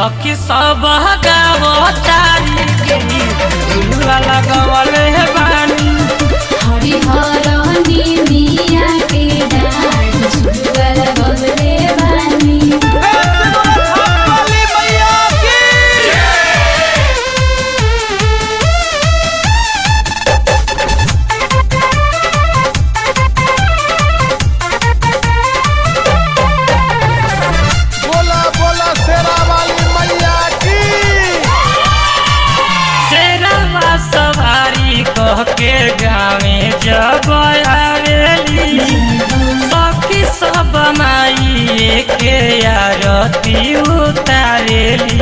सखी सब गावतारी के झुलुआ लगवल हे बानी हरिहर निमिया के डाँड झुलुआ लगवले बानी बोला बोला शेरा वाली मैया की शेरवा सवारी कह के गावे जब आवेली सखी सब माई के आरती उतारेली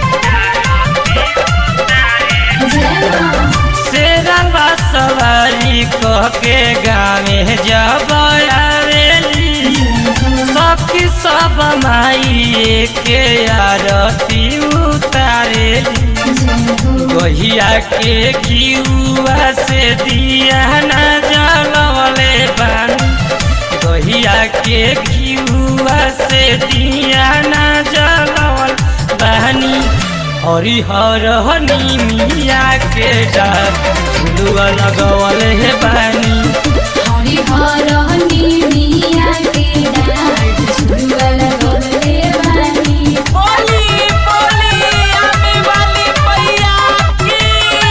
जय माँ शेरवा सवारी कह के गावे जब आवेली सखी सब माई के आरती उतारेली गहिया के घिउआ से दिया न जलवले बानी गहिया के घिउआ से दिया न जलवल बानी हरिहर निमिया के डार झुलुआ लगवल हे बानी हरिहर निमिया के डाँड झुलुआ लगवले बानी बोली बोली आने वाली मैया की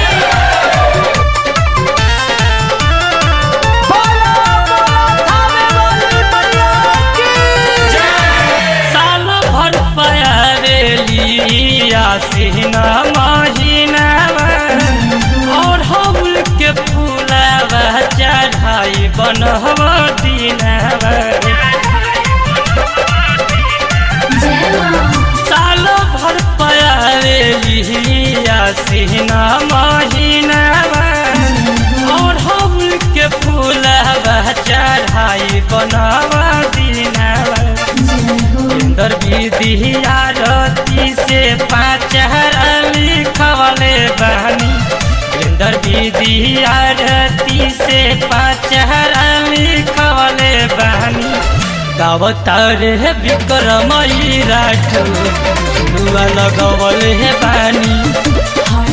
साल भर पयारेली आसीना महीनावा और हौल के फूलावा चढ़ाई बनहब दिनावा जय माँ साल भर पयारेली आसीना महीनावा और हौल के फूलावा चढ़ाई बनहब दिनावा इंदर विधि आरती से पाँच लिखवले बहनी इंदर विधि आरती से पाँच लिखवले बहनी गावतार है विक्रमई राठौर झुलुआ लगवल है बानी